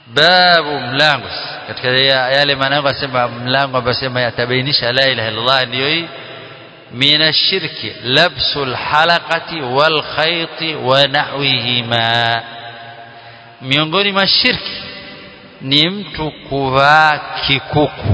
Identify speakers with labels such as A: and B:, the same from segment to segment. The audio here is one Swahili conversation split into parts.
A: babu mlango katika yale maneno asema mlango ambao sema yatabainisha la ilaha illallah ndio hii من الشرك لبس الحلقة والخيط ونحوهما miongoni mwa shirki ni mtu kuvaa kikuku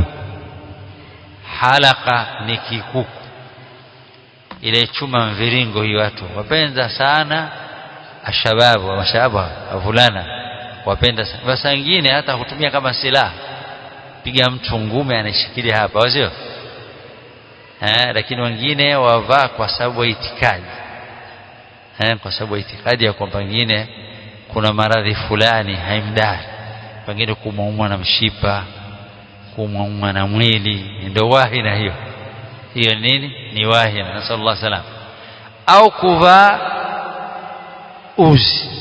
A: halaka ni kikuku ile chuma mviringo hii watu wapenda sana ashababu mashababu wavulana wapenda sana basi wengine hata kutumia kama silaha piga mtu ngume anashikilia hapa wasio eh, lakini wengine wavaa kwa sababu ya itikadi eh, kwa sababu ya itikadi ya kwamba pengine kuna maradhi fulani haimdari pengine kumwaumwa na mshipa kumwaumwa na mwili ndio wahi na hiyo hiyo nini ni wahi na nasallallahu salam au kuvaa uzi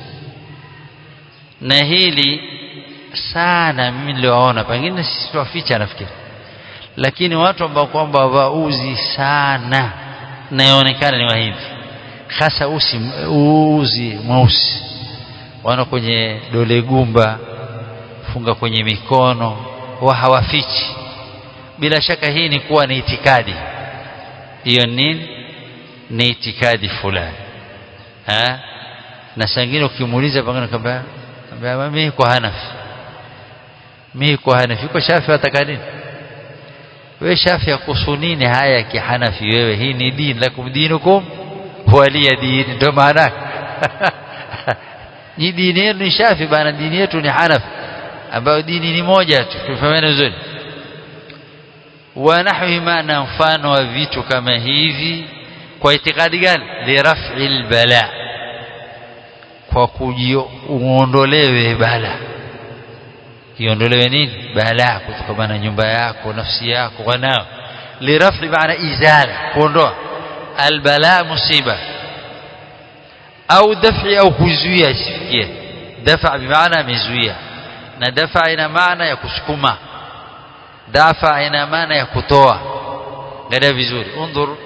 A: na hili sana mimi niliwaona pengine sisi tuwaficha nafikiri lakini watu ambao kwamba wavaa uzi sana naonekana ni wahindi hasa usi uzi mweusi wana kwenye dole gumba funga kwenye mikono wa hawafichi bila shaka hii ni kuwa ni itikadi hiyo nini ni itikadi fulani ha? na sangine ukimuuliza pengine kwamba mimi kwa hanafi mimi kwa hanafi kwa shafi wataka nini wewe shafi yakuhusu nini haya ya kihanafi wewe hii ni dini lakum dinukum waliya dini ndio maana ni dini yenu ni shafi bana dini yetu ni hanafi ambayo dini ni moja tu tufahamiane vizuri wa nahwi maana mfano wa vitu kama hivi kwa itikadi gani liraf'i albala kwa kujiondolewe bala iondolewe nini bala kutokana na nyumba yako nafsi yako wanao liraf'i maana izala kuondoa albala musiba au daf'i au kuzuia isifikie dafa bimaana amezuia na dafa ina maana ya kusukuma dafa ina maana ya kutoa angalia vizuri undur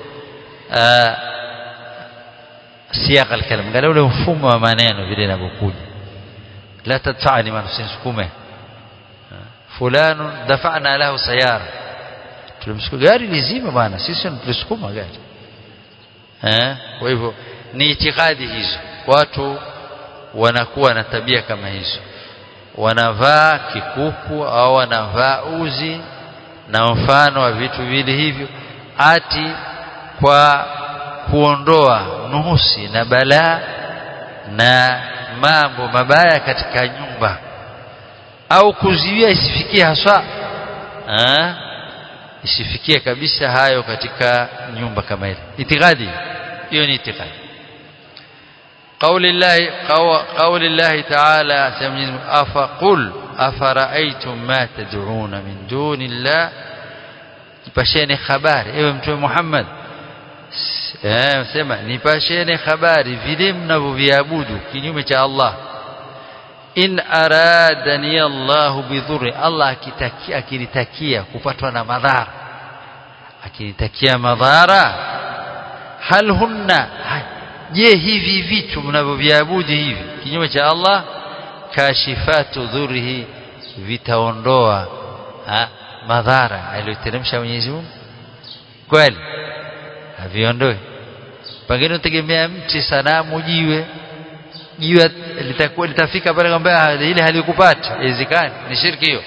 A: siyaq alkalam angalia ule mfumo wa maneno vile inavyokuja la tadfa'ni maana usinisukume fulano dafa'na lahu sayara tulimsukuma gari lizima bwana sisi tulisukuma gari eh kwa hivyo ni itikadi hizo watu wanakuwa na tabia kama hizo wanavaa kikuku au wanavaa uzi na mfano wa vitu vile hivyo ati kwa kuondoa nuhusi na balaa na mambo mabaya katika nyumba au kuziwia isifikie haswa ha? isifikie kabisa hayo katika nyumba kama ile itikadi hiyo ni itikadi قول الله قول الله تعالى أفقل أفرأيتم ما تدعون من دون الله nipasheni habari ewe mtume Muhammad eh sema nipasheni habari vile mnavyoviabudu kinyume cha Allah in aradani Allah bidhurri Allah akitakia akinitakia kupatwa na madhara akinitakia madhara hal hunna je hivi vitu mnavyoviabudu hivi kinyume cha Allah kashifatu dhurrihi vitaondoa madhara aliyoteremsha Mwenyezi Mungu kweli haviondoe pengine utegemea mti sanamu jiwe jiwe litakuwa litafika pale kwamba ile halikupata haiwezekani ni shirki hiyo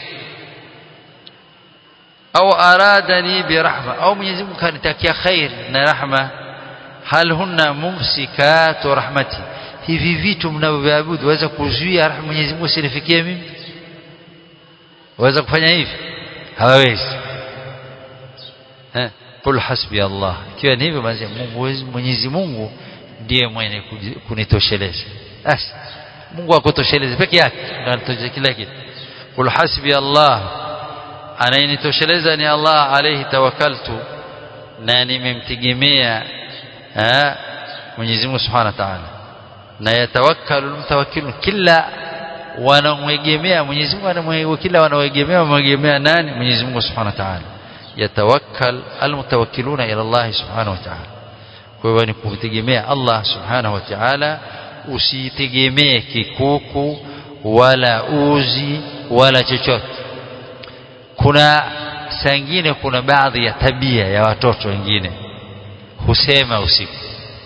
A: au aradani birahma au Mwenyezi Mungu kanitakia khair na rahma hal hunna mumsikatu rahmati hivi vitu mnavyoviabudu waweza kuzuia rahma Mwenyezi Mungu sinifikie mimi waweza kufanya hivi hawawezi eh qul hasbi Allah ikiwa ni hivyo basi Mungu Mwenyezi Mungu ndiye mwenye kunitosheleza basi Mungu akutosheleze peke yake ndio anatosheleza kila kitu qul hasbi Allah anayenitosheleza ni Allah alayhi tawakkaltu na nimemtegemea Mwenyezi Mungu Subhanahu wa Ta'ala na yatawakkalu mutawakkilun kila wanamwegemea Mwenyezi Mungu anamwegemea kila wanaoegemea wamwegemea nani Mwenyezi Mungu Subhanahu wa Ta'ala yatawakkal almutawakkiluna ila Allah Subhanahu wa Ta'ala kwa hivyo ni kumtegemea Allah Subhanahu wa Ta'ala usitegemee kikuku wala uzi wala chochote kuna saa ingine kuna baadhi ya tabia ya watoto wengine husema usiku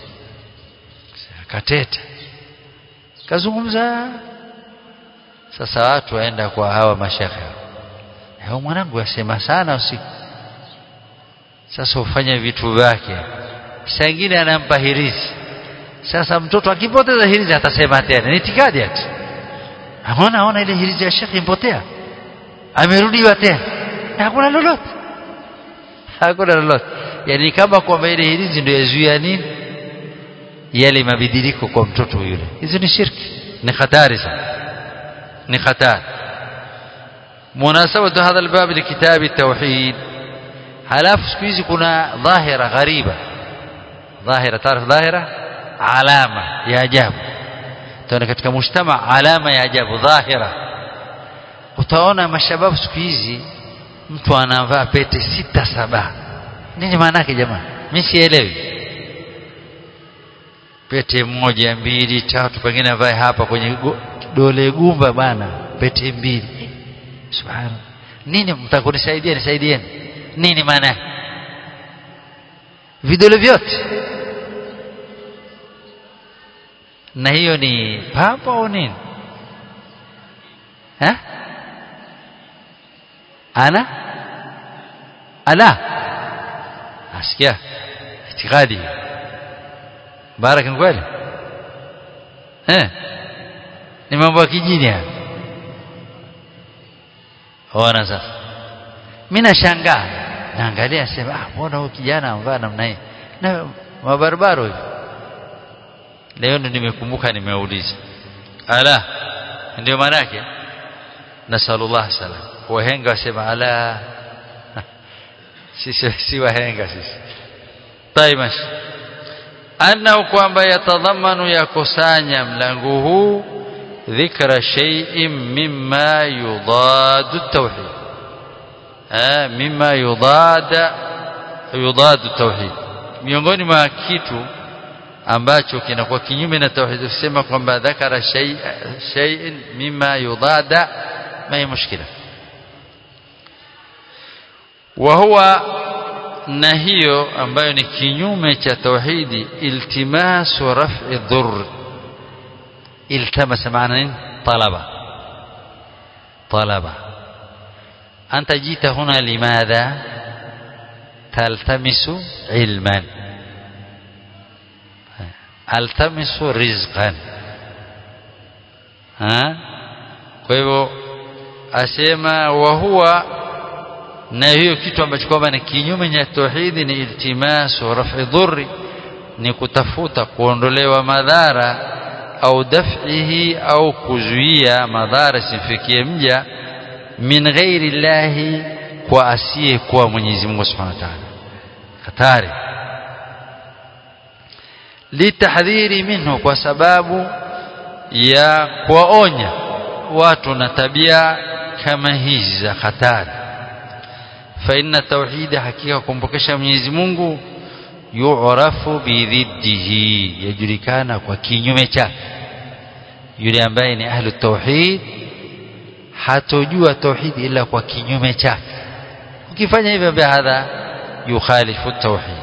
A: kateta kazungumza sasa watu waenda kwa hawa mashekhe hao mwanangu asema sana usiku sasa hufanya vitu vyake saa ingine anampa hirizi sasa mtoto akipoteza hirizi atasema tena ni itikadi ati aona aona ile hirizi ya shekhe impotea amerudiwa tena hakuna lolote hakuna lolote yani kama kwamba ile hirizi ndio yazuia nini yale mabadiliko kwa mtoto yule hizo ni shirki ni hatari sana ni hatari مناسبة هذا الباب لكتاب التوحيد halafu siku hizi kuna dhahira ghariba dhahira taarif dhahira alama ya ajabu tuona katika mujtama alama ya ajabu dhahira utaona mashababu siku hizi mtu anavaa pete sita saba nini maana yake jamaa mimi sielewi pete moja mbili tatu pengine avae hapa kwenye dole gumba bana pete mbili subhanallah nini mtakunisaidia nisaidieni nini maana vidole vyote na hiyo ni pambo au nini ha? ana ala asikia itikadi baraka kweli eh ni mambo ya kijini haya ona sasa mimi nashangaa naangalia sema ah mbona huyu kijana amvaa namna hii na mabarabara hivi leo ndo nimekumbuka nimeuliza ala ndio maana yake nasallallahu salam wahenga wasema ala sisi si wahenga sisi taimash annahu kwamba yatadhamanu yakusanya mlango huu dhikra shay'in mimma yudadu tauhid eh mimma yudada yudadu tauhid miongoni mwa kitu ambacho kinakuwa kinyume na tauhid kusema kwamba dhakara shay'in mimma yudada ma hi mushkila wa huwa na hiyo ambayo ni kinyume cha tauhidi iltimasu raf'i dhurr iltamasa maana nini talaba talaba أنت جيت هنا لماذا تلتمس علما التمس رزقا ها kwa hivyo asema wa huwa na hiyo kitu ambacho kwamba ni kinyume cha tauhidi ni iltimasu raf'i dhurri ni kutafuta kuondolewa madhara au daf'ihi au kuzuia madhara simfikie mja min ghairi llahi kwa asiye kuwa Mwenyezi Mungu Subhanahu wa Ta'ala hatari litahdhiri minhu kwa sababu ya kuwaonya watu na tabia kama hizi za hatari fa inna tauhid hakika kumpokesha Mwenyezi Mungu yu'rafu bidhiddihi yajulikana kwa kinyume chake yule ambaye ni ahlu tauhid hatojua tauhid ila kwa kinyume chake ukifanya hivyo bihadha yukhalifu tauhid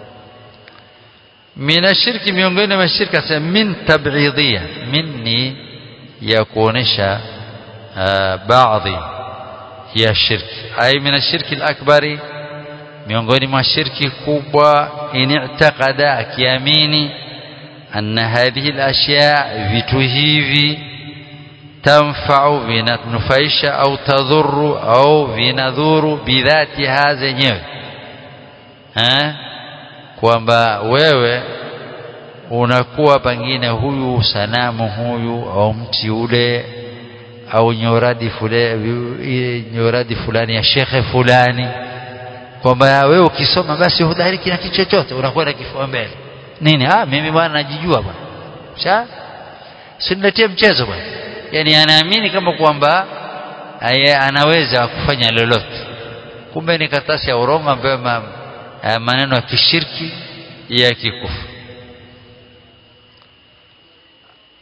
A: min ashirki miongoni mwa shirka sema min tab'idiyya minni ya kuonesha baadhi ya shirki ay min ashirki al-akbari miongoni mwa shirki kubwa in i'taqada akiamini anna hadhihi al-ashya vitu hivi tanfa'u vinanufaisha au tadhuru au vinadhuru bidhatiha zenyewe eh kwamba wewe unakuwa pengine huyu sanamu huyu au mti ule au nyoradi fulani nyoradi fulani ya shekhe fulani kwamba wewe ukisoma basi hudariki na kitu chochote unakwenda kifua mbele nini ah mimi bwana najijua bwana sha siniletie mchezo bwana yani anaamini kama kwamba anaweza kufanya lolote kumbe ni karatasi ya urongo ambayo maneno ya kishirki ya kikufu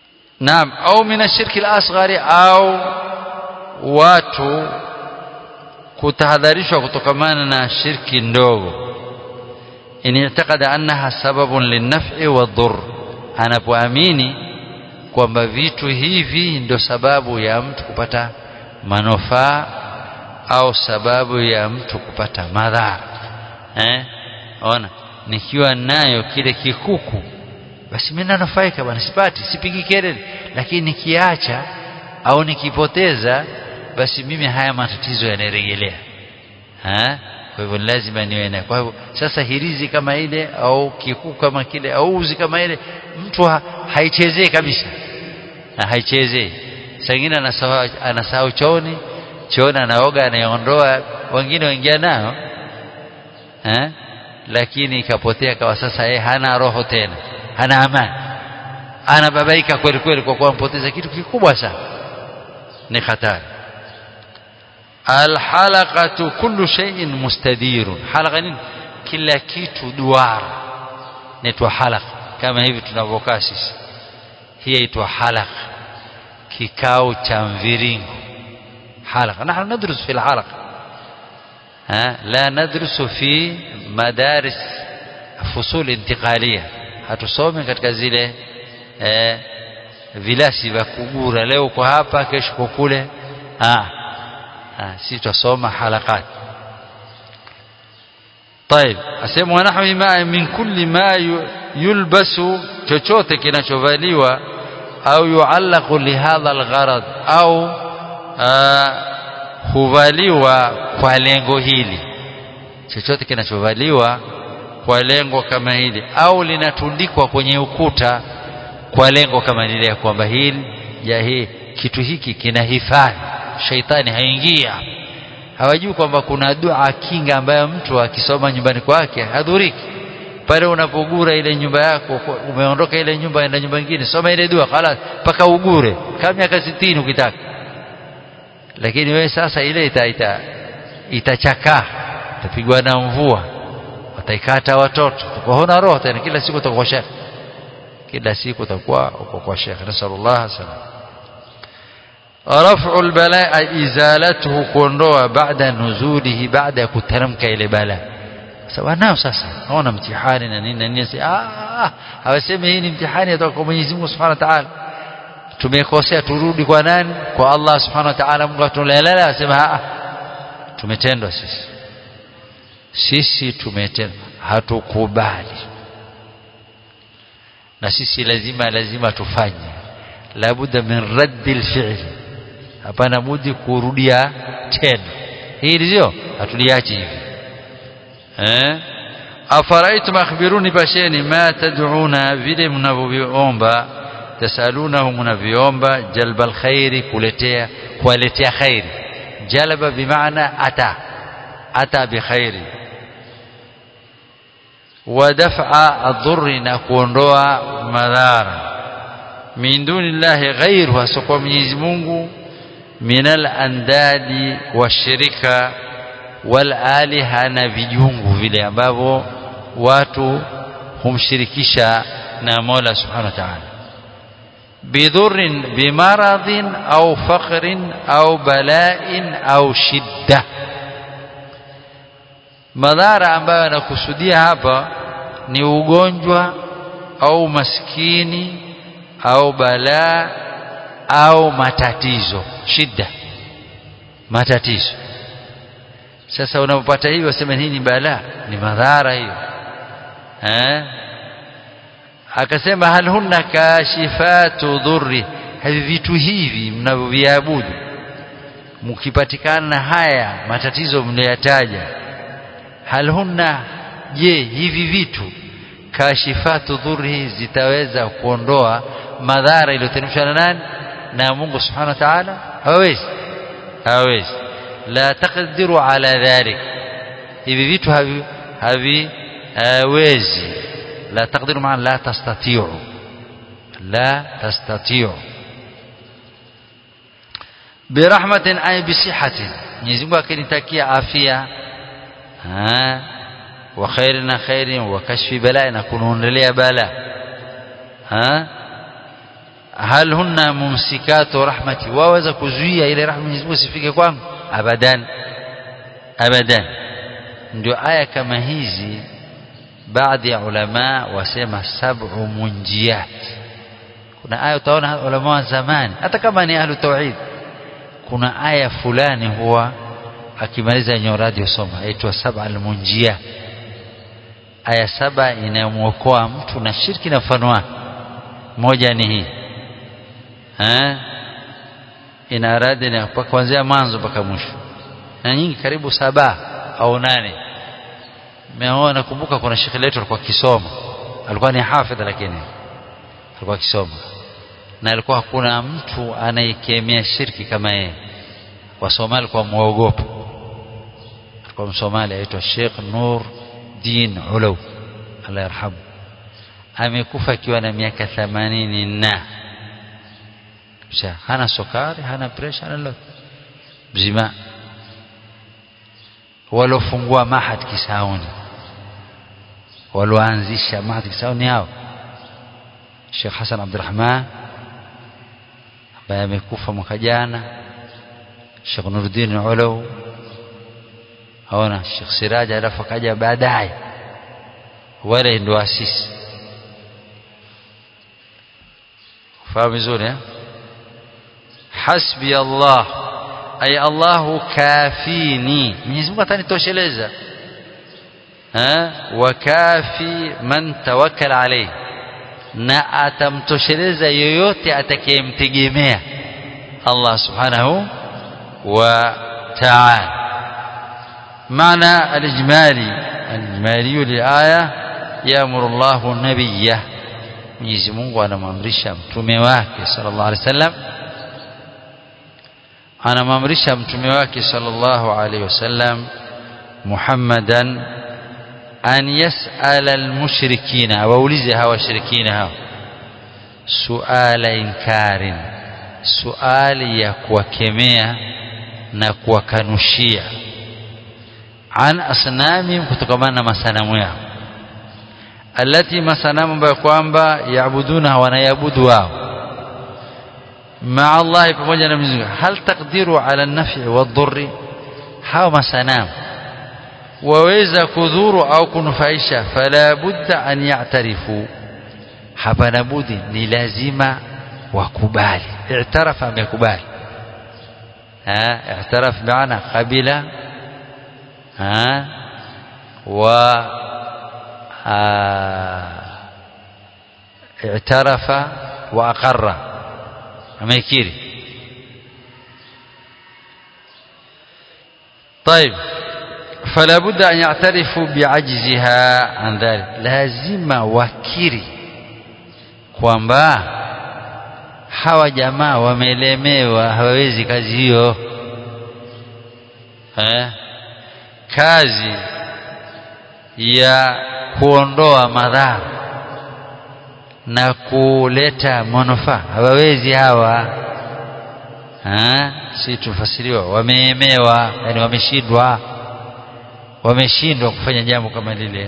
A: naam au min ashirki al-asghari au watu kutahadharishwa kutokamana na shirki ndogo in i'taqada annaha sababun linaf'i wadhur anapoamini kwamba vitu hivi ndio sababu ya mtu kupata manufaa au sababu ya mtu kupata madhara eh ona nikiwa nayo kile kikuku basi mimi nanufaika bwana sipati sipigi kelele lakini nikiacha au nikipoteza basi mimi haya matatizo yanarejelea eh kwa hivyo lazima niwe nayo kwa hivyo sasa hirizi kama ile au kikuku kama kile au uzi kama ile mtu ha, haichezei kabisa na haichezei sangine anasahau anasahau chooni chooni anaoga anaiondoa wengine waingia nayo eh lakini ikapotea kawa sasa yeye hana roho tena hana amani anababaika kweli kweli kwa kuwa mpoteza kitu kikubwa sana ni hatari alhalaqatu kullu shay'in mustadirun halaqa nini kila kitu duara inaitwa halaq kama hivi tunavyokaa sisi hii inaitwa halaq kikao cha mviringo halaq nahnu nadrus fi alhalaq ها لا ندرس في مدارس فصول انتقاليه hatusome katika zile eh, vilasi vya kugura leo kwa hapa kesho kwa kule ah ah si tusoma halakat طيب asema wanahwi ma min kulli ma yulbasu chochote kinachovaliwa au yuallaqu lihadha algharad au huvaliwa kwa lengo hili chochote kinachovaliwa kwa lengo kama hili au linatundikwa kwenye ukuta kwa lengo kama lile ya kwamba hili ya hii kitu hiki kinahifadhi shaitani haingia hawajui kwamba kuna dua kinga ambayo mtu akisoma nyumbani kwake hadhuriki pale unapogura ile nyumba yako umeondoka ile nyumba enda nyumba nyingine soma ile dua khalas mpaka ugure kama miaka 60 ukitaka lakini wewe sasa ile ita, ita, itachakaa itapigwa na mvua wataikata watoto utakuwa huna roho tena kila siku utakuwa shekhe kila siku utakuwa uko kwa shekhe nasallallahu salam رفع البلاء ازالته kuondoa baada nuzulihi baada ya kuteremka ile bala sawa nao sasa haona mtihani na nini na nini ah hawasemi hii ni mtihani kutoka kwa Mwenyezi Mungu Subhanahu wa Ta'ala tumekosea turudi kwa nani kwa Allah Subhanahu wa Ta'ala Mungu atulelele asema ah tumetendwa sisi sisi tumetendwa hatukubali na sisi lazima lazima tufanye labuda min raddil fi'li hapana budi kurudia tena hili sio hatuliachi hivi eh afaraitum akhbiruni basheni ma tad'una vile mnavyoomba tasalunahu mnavyoomba jalba alkhairi kuletea kuwaletea khairi jalaba bimaana ata ata bikhairi ودفع الضر نكونdoa madhara min dunillahi ghairu asokuwa Mwenyezi Mungu minal andadi washirika wal aliha na vijungu vile ambavyo watu humshirikisha na Mola Subhanahu wa Ta'ala bidhurrin bimaradhin au faqrin au bala'in au shidda madhara ambayo anakusudia hapa ni ugonjwa au maskini au balaa au matatizo shida matatizo sasa unapopata hiyo wasema hii ni balaa ni madhara hiyo eh akasema hal hunna kashifatu dhurri hivi vitu hivi mnavyoviabudu mkipatikana na haya matatizo mnayotaja hal hunna je hivi vitu kashifatu dhurri zitaweza kuondoa madhara iliyoteremshwa na nani na Mungu subhanahu wa ta'ala hawezi hawezi la taqdiru ala dhalik hivi vitu havi havi hawezi la taqdiru maana la tastati'u la tastati'u birahmatin ay bisihatin Mwenyezi Mungu akinitakia afya wa khairin na khairin wa kashfi bala na kunuondolea bala ha hal hunna mumsikatu rahmati waweza kuzuia ile rahma Mwenyezi Mungu isifike kwangu abadan abadan ndio aya kama hizi baadhi ya ulama wasema sab'u munjiyat kuna aya utaona ulama wa zamani hata kama ni ahlu tauhid kuna aya fulani huwa akimaliza nyo radio soma aitwa sab'a almunjiyat aya saba inayomwokoa mtu na shirki na mfano wake moja ni hii eh ina radi na kuanzia mwanzo mpaka mwisho na nyingi karibu saba au nane meona nakumbuka kuna shekhi letu alikuwa kisoma alikuwa ni hafidh lakini alikuwa kisoma na alikuwa hakuna mtu anayekemea shirki kama yeye wasomali alikuwa muogopa alikuwa msomali aitwa Sheikh Nur Din Ulaw Allah yarhamu amekufa akiwa na miaka 80 na hana sukari hana pressure hana lolote mzima walofungua mahad Kisauni walioanzisha mahad Kisauni hao Sheikh Hassan Abdurrahman ambaye amekufa mwaka jana Sheikh Nuruddin Ulaw haona Sheikh Siraj alafu akaja baadaye wale ndio asisi fahamu vizuri eh hasbi Allah ay Allahu kafini Mwenyezi Mungu atanitosheleza eh wa kafi man tawakkala alayhi na atamtosheleza yoyote atakayemtegemea Allah subhanahu wa ta'ala معنى الإجمالي الإجمالي للآية يأمر الله نبيه Mwenyezi Mungu anamwamrisha mtume wake sallallahu alaihi wasallam anamwamrisha mtume wake sallallahu alaihi wasallam Muhammadan an yas'ala al-mushrikina awaulize hawa washirikina hao suala inkarin suali ya kuwakemea na kuwakanushia an asnami kutokamana na masanamu yao alati masanamu ambayo kwamba yaabuduna wanayabudu wao maa Allah pamoja na Mwenyezi Mungu hal taqdiru ala an-naf'i wad-dhurri hao masanamu waweza kudhuru au kunufaisha fala budda an ya'tarifu hapana budi ni lazima wakubali i'tarafa amekubali ha i'taraf maana qabila ha wa اعترف وأقر أميكيري طيب فلا بد أن يعترفوا بعجزها عن ذلك لازم wakiri kwamba hawa jamaa wamelemewa hawawezi kazi hiyo eh? kazi ya kuondoa madhara na kuleta manufaa hawawezi hawa ha? si tufasiriwa wameemewa yani wameshindwa wameshindwa kufanya jambo kama lile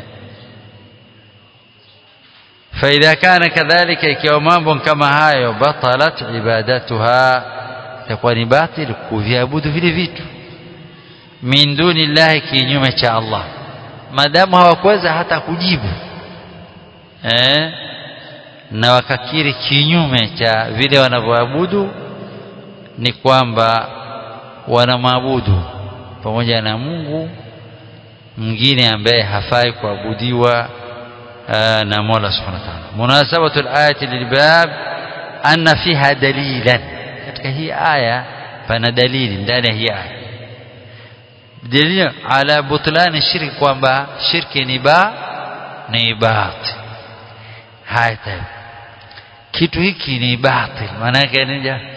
A: فإذا كان كذلك ikiwa mambo kama hayo batalat ibadatuha itakuwa ni batil kuviabudu vile vitu min duni llahi kinyume cha Allah madamu hawakuweza hata kujibu eh na wakakiri kinyume cha vile wanavyoabudu ni kwamba wanamwabudu pamoja na Mungu mwingine ambaye hafai kuabudiwa na Mola Subhanahu wa Ta'ala munasabatu al-ayati lilbab anna fiha dalilan katika hii aya pana dalili ndani ya hii aya dalili ala butlani shirki kwamba shirki ni ba ni batil haya kitu hiki ni batil maana yake ni ja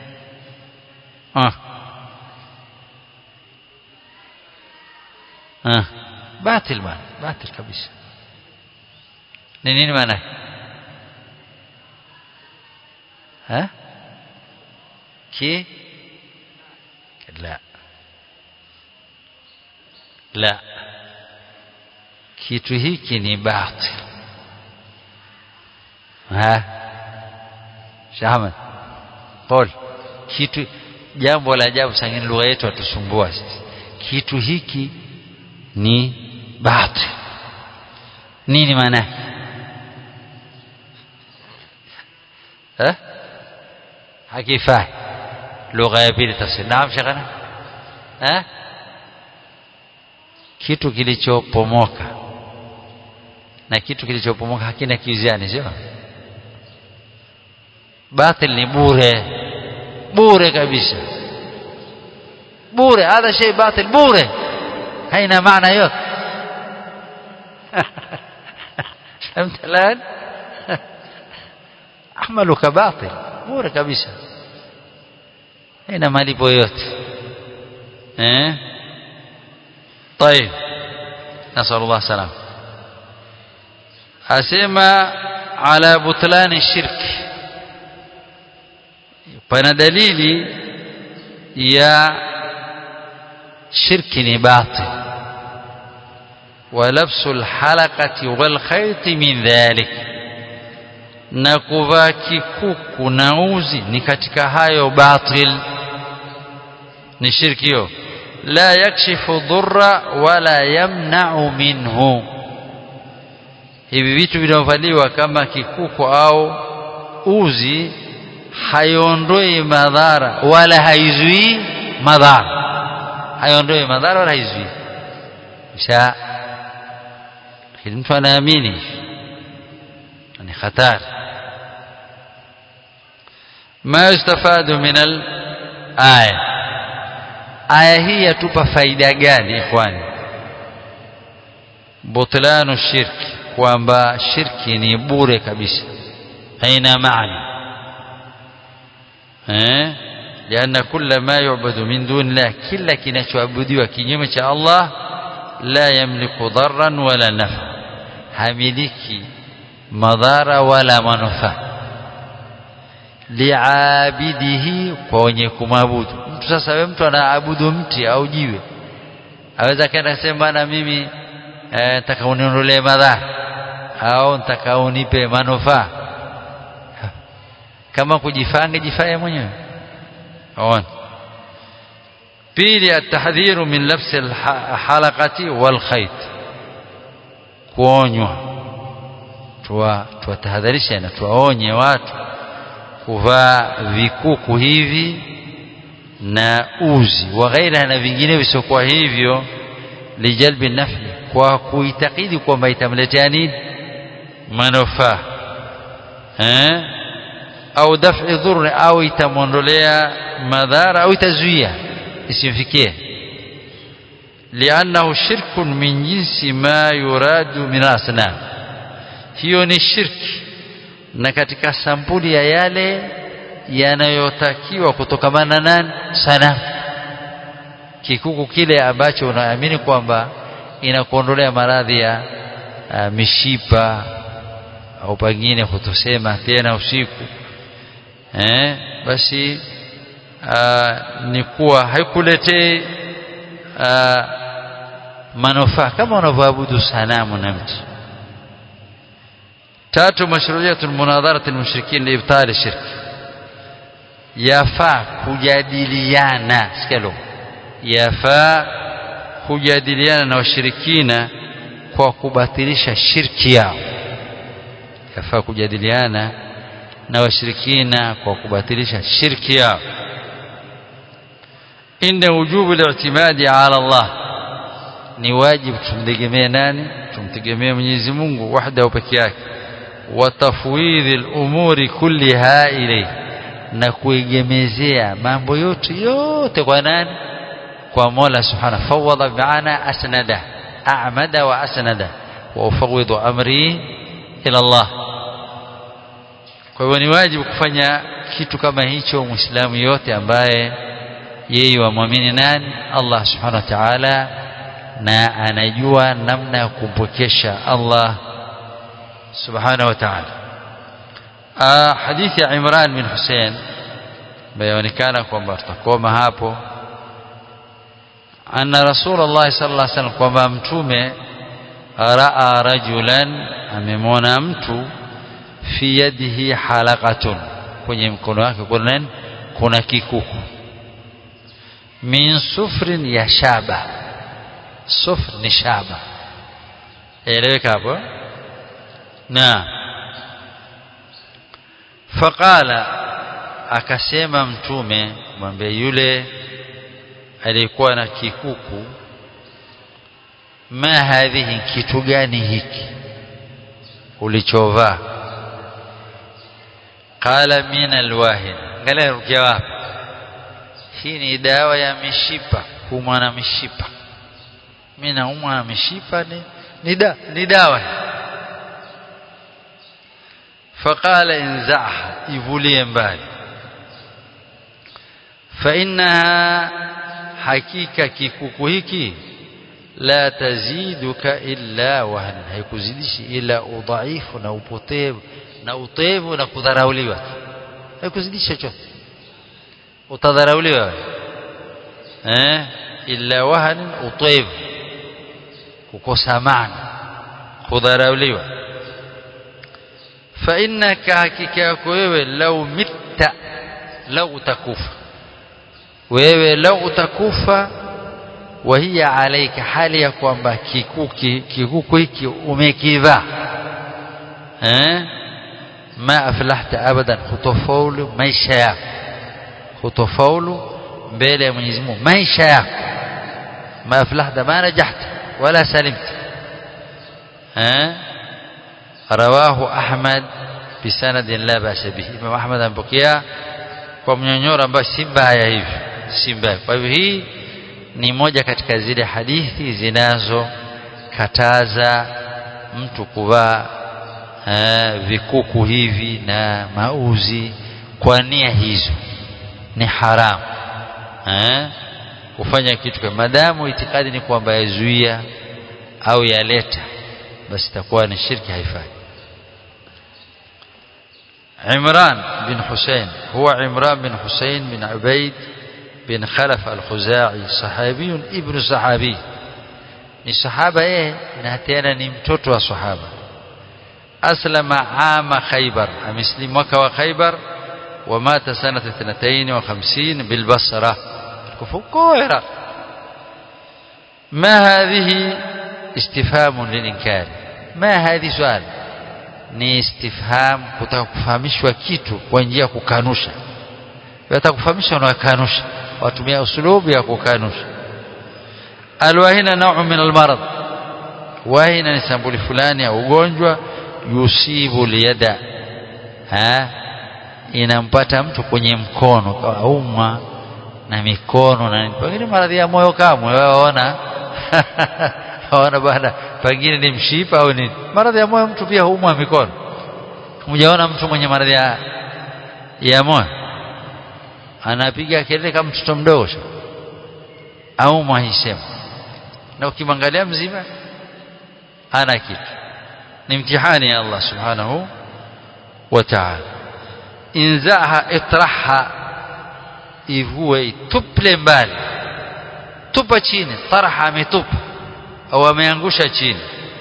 A: ah ah batil bana batil kabisa ni nini maana ha ki la la kitu hiki ni batil ha Shahman qol kitu jambo la ajabu sangine lugha yetu atusumbua sisi kitu hiki ni batil nini maana yake eh hakifai lugha ya pili tafsiri naam shekana eh kitu kilichopomoka na kitu kilichopomoka hakina kiuziani sio batil ni bure bure kabisa bure hadha shay batil bure haina maana yote فهمت الآن عملك باطل bure kabisa haina malipo yote eh طيب نسأل الله السلامه asema ala butlani shirki pana dalili ya shirki ni batil ولبس الحلقة والخيط من ذلك na kuvaa kikuku na uzi ni katika hayo batil ni shirki hiyo la yakshifu dhurra wala yamna'u minhu hivi vitu vinavyovaliwa kama kikuku au uzi haiondoi madhara wala haizuii madhara haiondoi madhara wala haizuii sha lakini mtu anaamini ni hatari ما يستفاد من الآية آية هي تبقى فايدة gani إخواني بطلان الشرك kwamba shirki ni bure kabisa haina maana eh lianna kulla ma yu'badu min dunillah kila kinachoabudiwa kinyume cha Allah la yamliku dharran wala nafa hamiliki madhara wala manufaa liabidihi kwa wenye kumwabudu mtu sasa wewe mtu anaabudu mti au jiwe aweza kaenda kusema bana mimi nataka eh, uniondolee madhara au nataka unipe manufaa kama kujifanga jifaye mwenyewe aone pili atahdhiru min labsi alhalaqati walkhayt kuonywa tuwa tuwatahadharisha na tuwaonye watu kuvaa vikuku hivi na uzi wa ghaira na vingine visiokuwa hivyo lijalbi nafi kwa kuitakidi kwamba itamletea nini manufaa eh au daf'i dhurri au itamwondolea madhara au itazuia isimfikie liannahu shirkun min jinsi ma yuradu min asnam hiyo ni shirki na katika sampuli ya yale yanayotakiwa kutokamana nani sana kikuku kile ambacho unaamini kwamba inakuondolea maradhi ya uh, mishipa au pengine kutosema tena usiku eh, basi uh, ni kuwa haikuletei uh, manufaa kama unavyoabudu sanamu na mti tatu mashruiyatu munadharati almushrikin liibtali shirk yafaa kujadiliana sikalo yafaa kujadiliana na washirikina kwa kubatilisha shirki yao yafaa kujadiliana na washirikina kwa kubatilisha shirki yao inna wujubu al-i'timadi ala Allah ni wajibu tumtegemee nani tumtegemee Mwenyezi Mungu wahdahu peke yake wa tafwidhi al-umuri kulliha ilayhi na kuegemezea mambo yote yote kwa nani kwa Mola Subhanahu fawada bi'ana asnada a'mada wa asnada wa ufawidhu amri ila Allah kwa hivyo ni wajibu kufanya kitu kama hicho muislamu yote ambaye yeye wamwamini nani Allah subhanahu wa ta'ala na anajua namna ya kumpokesha Allah subhanahu wa ta'ala hadithi ya Imran bin Hussein bayaonekana kwamba tutakoma hapo anna rasulullah sallallahu alaihi wasallam kwamba mtume raa rajulan amemwona mtu fi yadihi halaqatun kwenye mkono wake kuna nini kuna kikuku min sufrin ya shaba sufr ni shaba eleweka hapo na faqala akasema mtume mwambie yule aliyekuwa na kikuku ma hadhihi kitu gani hiki ulichovaa qala min alwahin ngale rukia wapi hii ni dawa ya mishipa kumwa na mishipa mimi naumwa na mishipa ni ni, da, ni dawa faqala inzaha ivulie mbali fa innaha hakika kikuku hiki la taziduka illa wahna haikuzidishi ila udhaifu na upotevu na utevu na kudharauliwa haikuzidisha chochote utadharauliwa eh illa wahn utevu kukosa maana kudharauliwa fa innaka hakika yako wewe lau mitta lau utakufa wewe lau utakufa wahia alaika hali ya kwamba kikuki kikuku hiki umekivaa eh ma aflahta abadan hutofaulu maisha yako hutofaulu mbele ya Mwenyezi Mungu maisha yako ma aflahta ma najahta wala salimta eh rawahu ahmad bisanadin la ba'sa bihi imam ahmad ampokea kwa mnyonyoro ambayo si mbaya hivi si mbaya kwa hivyo hii ni moja katika zile hadithi zinazokataza mtu kuvaa vikuku hivi na mauzi kwa nia hizo ni haramu eh kufanya kitu kama madamu itikadi ni kwamba yazuia au yaleta basi itakuwa ni shirki haifai عمران بن حسين هو عمران بن حسين بن عبيد بن خلف الخزاعي صحابي ابن صحابي ni sahaba yeye na tena ni mtoto wa sahaba aslama ama khaybar ameslimu mwaka wa khaybar ومات سنة 52 بالبصرة كفوكو عراق ما هذه استفهام للإنكار ما هذه سؤال ni istifham kutaka kufahamishwa kitu kwa njia ya kukanusha wataka kufahamisha unakanusha watumia usulubu ya kukanusha alwahina nau min almarad wahina ni sambuli fulani ya ugonjwa yusibu liyada ha inampata mtu kwenye mkono kauma na mikono na pengine maradhi ya moyo kamwe waona waona bana pengine ni mshipa au ni maradhi ya moyo mtu pia huumwa mikono mjaona mtu mwenye maradhi ya ya moyo anapiga kelele kama mtoto mdogo au mwahisema na ukimwangalia mzima hana kitu ni mtihani ya Allah subhanahu wa ta'ala inzaha itraha ivue ituple mbali tupa chini taraha ametupa au ameangusha chini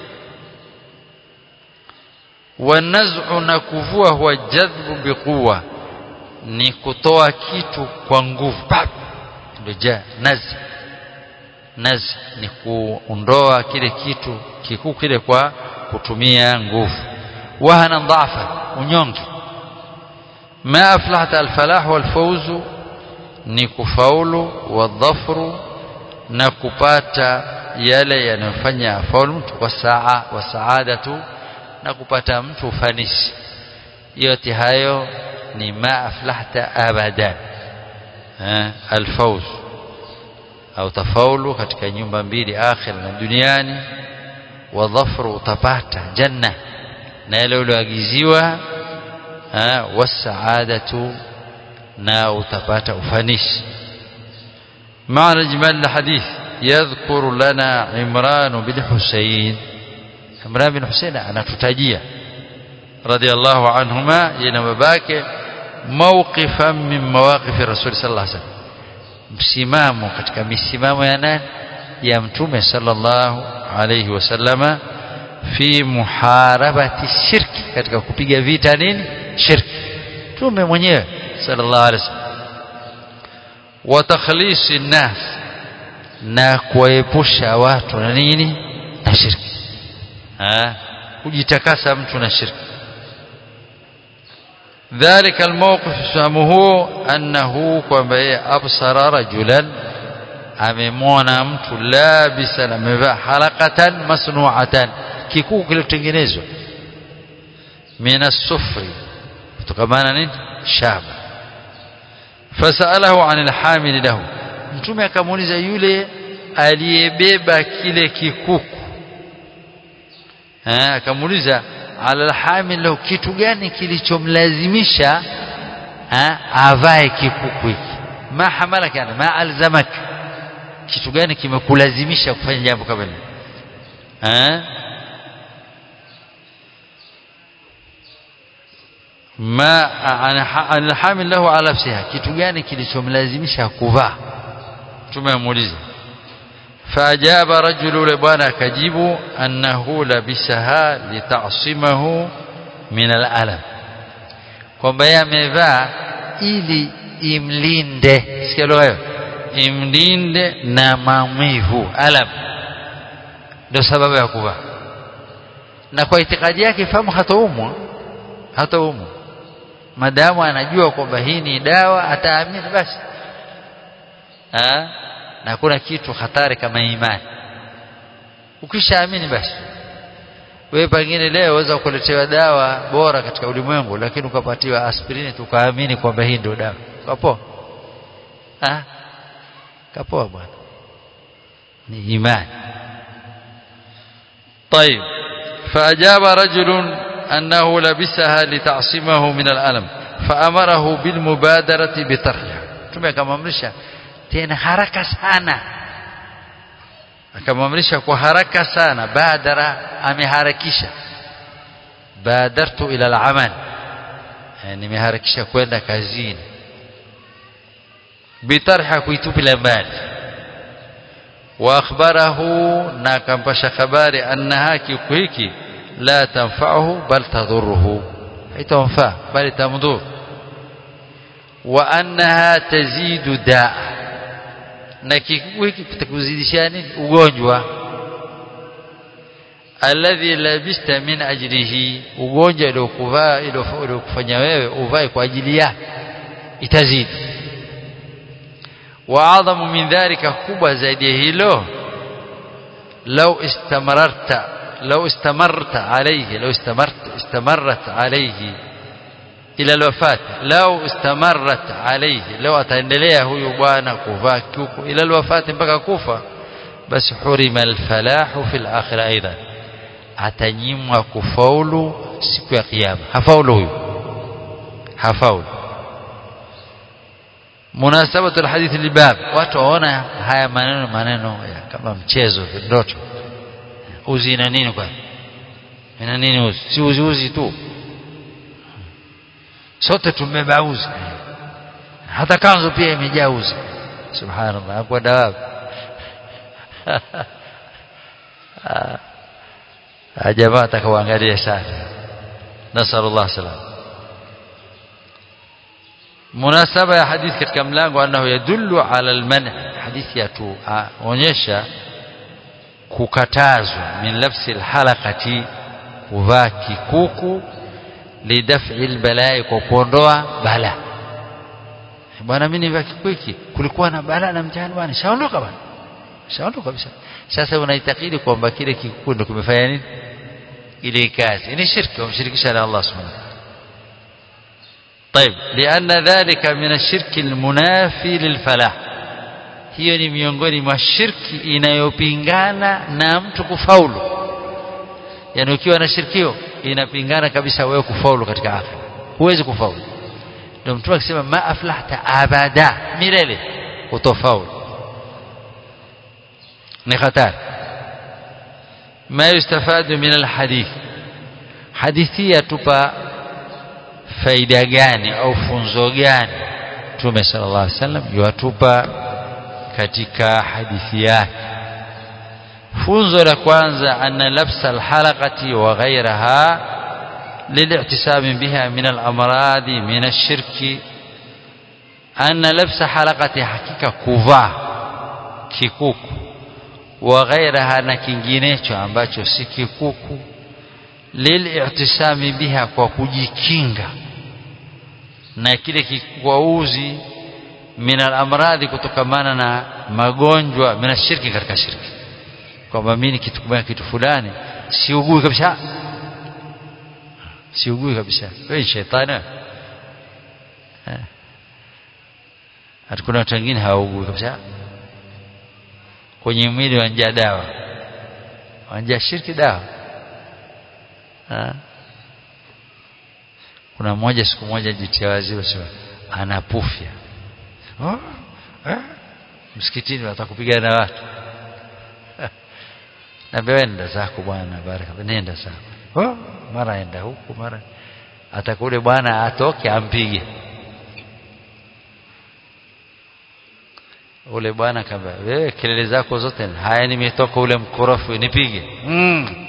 A: wanaz'u na kuvua huwa jadhbu biquwa ni kutoa kitu kwa nguvu ndio ja nazi nazi ni kuondoa kile kitu kikuu kile kwa kutumia nguvu wahana dhafa unyonge ma aflahta alfalah walfawz ni kufaulu wadhafru na kupata yale yanayofanya afaulu mtu kwa saa wa saadatu na kupata mtu ufanisi yote hayo ni ma aflahta abadan alfawz au tafaulu katika nyumba mbili akhira na duniani wa dhafru utapata janna na yale ulioagiziwa wasaadatu na utapata ufanisi معنى إجمال الحديث يذكر لنا عمران بن حسين عمران بن حسين أنا تتاجيه رضي الله عنهما ينما باك موقفا من مواقف الرسول صلى الله عليه وسلم msimamo katika misimamo ya nani ya mtume sallallahu alayhi wasallama fi muharabati shirki katika kupiga vita nini shirki mtume mwenyewe sallallahu alaihi wasallam wa takhlisi nas na kuwaepusha watu na nini na shirki ha kujitakasa mtu na shirki ذلك الموقف فهمه أنه kwamba yeye absara rajulan amemwona mtu labisan amevaa halaqatan masnu'atan kikuu kilichotengenezwa min as-sufri kutokamana nini shaba fasalahu anil hamil lahu mtume akamuuliza yule aliyebeba kile kikuku eh akamuuliza ala alhamil lahu kitu gani kilichomlazimisha avae kikuku hiki ma hamalaka yani ma alzamak kitu gani kimekulazimisha kufanya jambo kama hili eh ma alhamil lahu ala nafsiha kitu gani kilichomlazimisha kuvaa tumemuuliza فأجاب رجل لبانا كجيب أنه لبسها لتعصمه من الألم kwamba yeye amevaa ili imlinde sikia lugha hiyo imlinde na maumivu alam ndio sababu ya kuvaa na kwa itikadi yake fahamu hataumwa hataumwa madamu anajua kwamba hii ni dawa ataamini basi ha? na hakuna kitu hatari kama imani ukishaamini basi wewe pengine leo waweza kuletewa dawa bora katika ulimwengu lakini ukapatiwa aspirini tukaamini kwamba hii ndio dawa kapoa ah kapoa bwana ni imani طيب فأجاب رجل أنه لبسها لتعصمه من الألم فأمره بالمبادرة بطرحها ثم akamamrisha tena haraka sana akamamrisha kwa haraka sana badara ameharakisha badartu ila al-amal nimeharakisha kwenda kazini bitarha kuitupila mbali wa akhbarahu na akampasha habari annaha kiku hiki la tanfa'uhu bal tadhurruhu haitamfaa bali tamdhur wa annaha tazidu daa na kiku hiki kitakuzidishia nini ugonjwa alladhi labista min ajlihi ugonjwa uliokuvaa uliokufanya wewe uvae kwa ajili yake itazidi واعظم من ذلك kubwa zaidi ya hilo لو استمررت لو استمرت عليه لو استمرت استمرت عليه الى الوفاه لو استمرت عليه لو ataendelea huyu bwana kuvaa kuku ila alwafati mpaka kufa basi hurima alfalahu fil akhirah aidan atanyimwa kufaulu siku ya kiyama hafaulu huyu hafaulu munasabatu alhadith libab watu waona haya maneno maneno ya kama mchezo ndoto uzi ina nini kwa ina nini uzi si uzi uzi tu sote tumebeba uzi hata kanzo pia imejaa uzi subhanallah kwa dawa jamaa atakawaangalia sana nasallallahu salam munasaba ya hadithi katika mlango annahu yadullu ala alman hadithi yatuonyesha kukatazwa min lafsi alhalaqati kuvaa kikuku lidaf'i albalai kwa kuondoa bala bwana mimi nivaa kikuki kulikuwa na bala na mtihani bwana shaondoka bwana shaondoka kabisa sasa unaitakidi kwamba kile kikuku ndio kimefanya nini ile kazi ni shirki wamshirikisha na Allah subhanahu طيب لأن ذلك من الشرك المنافي للفلاح hiyo ni miongoni mwa shirki inayopingana na mtu kufaulu yani ukiwa na shirki hiyo inapingana kabisa wewe kufaulu katika akhira huwezi kufaulu ndio mtu akisema ma aflahta abada milele utofaulu ni hatari ما يستفاد من الحديث حديثية tupa faida gani au funzo gani Mtume sallallahu alaihi wasallam yuatupa katika hadithi yake funzo la kwanza anna labsa alhalaqati wa ghayraha للاعتسام بها من الأمراض من الشرك أن لبس حلقة حقيقة كوفا كيكوكو وغيرها na kinginecho ambacho si kikuku lili'tisami biha kwa kujikinga na kile kikwauzi min al-amradhi kutokamana na magonjwa min shirki katika shirki kwamba mimi nikitumia kitu fulani siugui kabisa siugui kabisa wewe shetani hatukuna watu wengine hawaugui kabisa kwenye mwili wanja dawa wanja shirki dawa ha? kuna mmoja siku moja jitia waziwa sema anapufya oh, eh? msikitini watakupigana na watu naambia nenda zako bwana baraka nenda zako oh, mara enda huku mara atakule bwana atoke ampige ule bwana kamba wewe kelele zako zote haya nimetoka ule mkorofi nipige mm.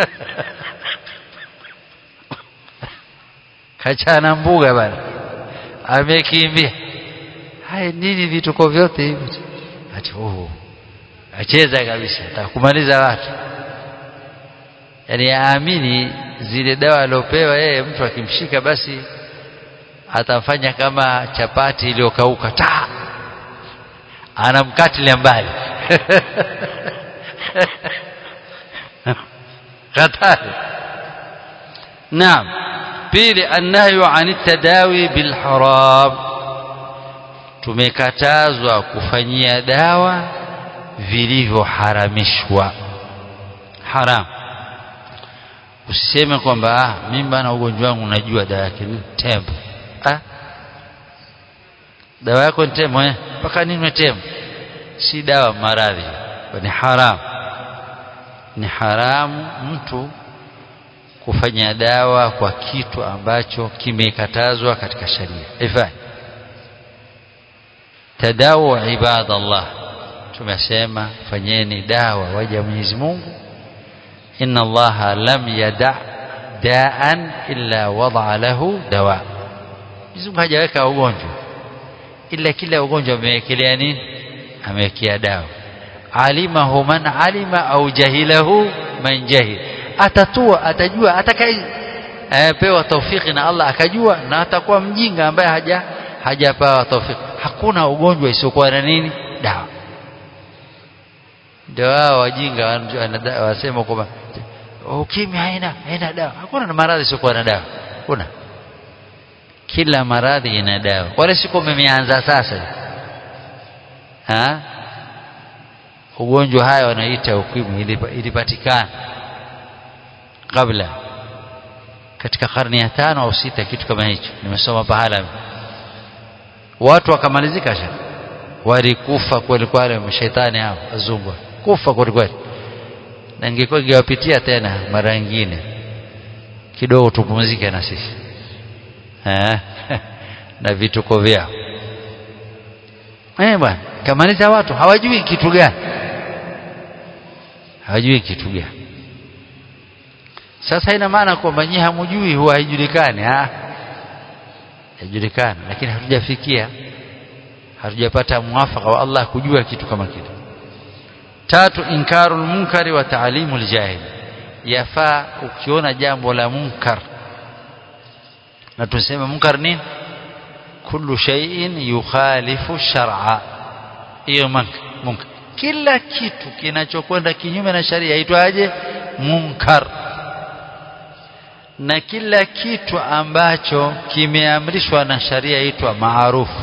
A: kachana mbuga bana amekimbia haya nini vituko vyote hivi ati oh acheza kabisa atakumaliza watu yani aamini zile dawa aliopewa yeye mtu akimshika basi atafanya kama chapati iliyokauka ta anamkatilia mbali hatari naam pili annahyu an tadawi bil haram tumekatazwa kufanyia dawa vilivyoharamishwa haram usiseme kwamba ah mimi bana ugonjwa wangu najua dawa yake ni tembo ah dawa yako ni tembo eh mpaka ninywe tembo si dawa maradhi ni haram ni haramu mtu kufanya dawa kwa kitu ambacho kimekatazwa katika sharia ifai tadawu ibadallah tumesema fanyeni dawa waja Mwenyezi Mungu inna Allah lam yada daan illa wada lahu dawa Mwenyezi Mungu hajaweka ugonjwa ila kila ugonjwa amewekelea nini amewekea dawa alimahu man alima au jahilahu man jahil atatua atajua atakaye pewa taufiki na Allah akajua na atakuwa mjinga ambaye haja hajapewa taufiki hakuna ugonjwa isiokuwa na nini dawa ndio wao wajinga wasema kwamba ukimwi haina haina dawa hakuna maradhi isiokuwa na dawa kuna kila maradhi ina dawa wala siku mmeanza sasa ha ugonjwa haya wanaita ukimwi ilipatikana kabla katika karne ya tano au sita kitu kama hicho nimesoma pahala watu wakamalizika sha walikufa kweli kweli mashaitani hao wazungu kufa kweli kweli na ingekuwa ingewapitia tena mara nyingine kidogo tupumzike na sisi eh na vituko vyao eh bwana kamaliza watu hawajui kitu gani hawajui kitu gani sasa ina maana kwamba nyinyi hamjui huwa haijulikani ah haijulikani lakini hatujafikia hatujapata mwafaka wa Allah kujua kitu kama kile tatu inkarul munkari wa ta'limul jahil yafaa ukiona jambo la munkar na tuseme munkar nini kullu shay'in yukhalifu shar'a hiyo munkar kila kitu kinachokwenda kinyume na sharia itwaje munkar na kila kitu ambacho kimeamrishwa na sharia itwa maarufu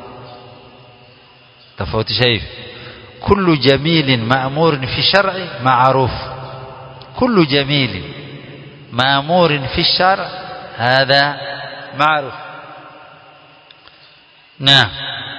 A: tofautisha hivi kullu jamilin ma'murin fi shar'i ma'ruf kullu jamilin ma'murin fi shar' hadha ma'ruf نعم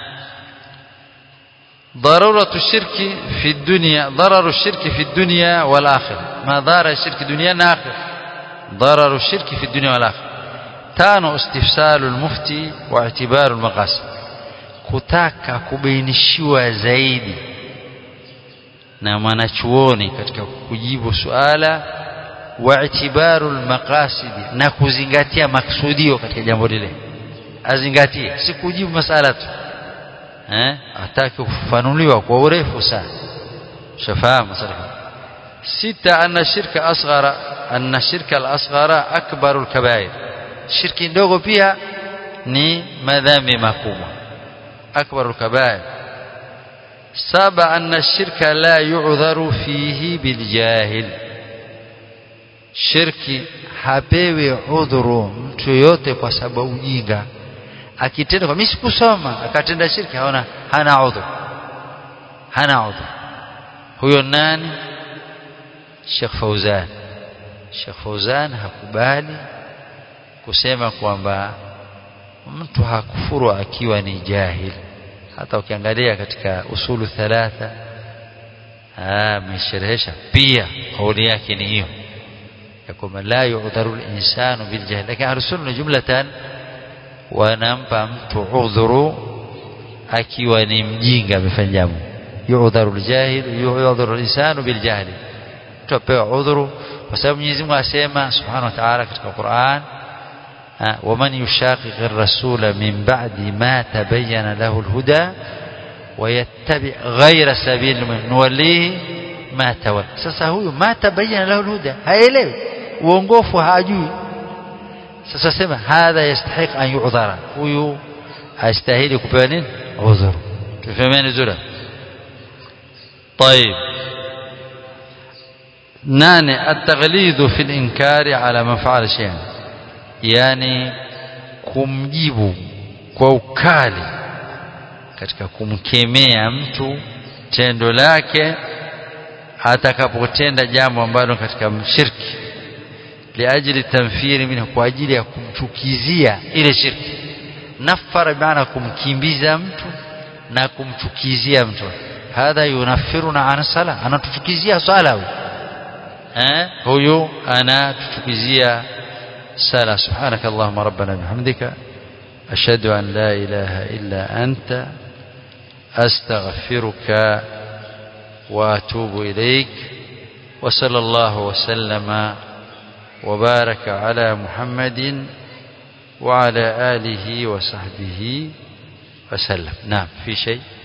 A: ضرورة الشرك في الدنيا ضرر الشرك في الدنيا والآخرة ما ضار الشرك الدنيا والآخرة ضرر الشرك في الدنيا والآخرة تانو استفسال المفتي واعتبار المقاصد kutaka kubainishiwa zaidi na mwanachuoni katika kujibu suala واعتبار المقاصد na kuzingatia maksudio katika jambo lile azingatie si kujibu masala tu eh ataki kufanuliwa kwa urefu sana shafahamu masala sita anna shirka asghara anna shirka al-asghara akbaru al-kaba'ir shirki ndogo pia ni madhambi makubwa akbaru al-kaba'ir saba anna shirka la yu'dharu fihi biljahil shirki hapewi udhuru mtu yote kwa sababu ujinga akitenda kwa mimi sikusoma akatenda shirki haona hana udhuru hana udhuru huyo nani Sheikh Fauzan Sheikh Fauzan hakubali kusema kwamba mtu hakufuru akiwa ni jahil hata ukiangalia katika usulu thalatha amesherehesha pia kauli yake ni hiyo ya kwamba la yu'dharu al-insanu bil jahl lakini ahlus-sunna jumlatan wanampa mtu udhuru akiwa ni mjinga amefanya jambo yu'dharu al-jahil yu'dharu al-insanu bil jahl tupewa udhuru kwa sababu Mwenyezi Mungu asema subhanahu wa ta'ala katika Qur'an ومن يشاقق الرسول من بعد ما تبين له الهدى ويتبع غير سبيل المؤمنين نوليه ما تولى sasa huyu ma tabayyana lahu alhuda haelewi uongofu hajui sasa sema hadha yastahiq an yu'dhara huyu astahili kupewa nini udhur tufahamiane zura طيب ناني التغليظ في الإنكار على من فعل شيئا yani kumjibu kwa ukali katika kumkemea mtu tendo lake atakapotenda jambo ambalo katika shirki liajili tamfiri minhu kwa ajili ya kumchukizia ile shirki nafara maana kumkimbiza mtu na kumchukizia mtu hadha yunafiruna an sala anatuchukizia swala huyu eh huyu anatuchukizia سلا سبحانك اللهم ربنا بحمدك أشهد أن لا إله إلا أنت أستغفرك وأتوب إليك وصلى الله وسلم وبارك على محمد وعلى آله وصحبه وسلم نعم في شيء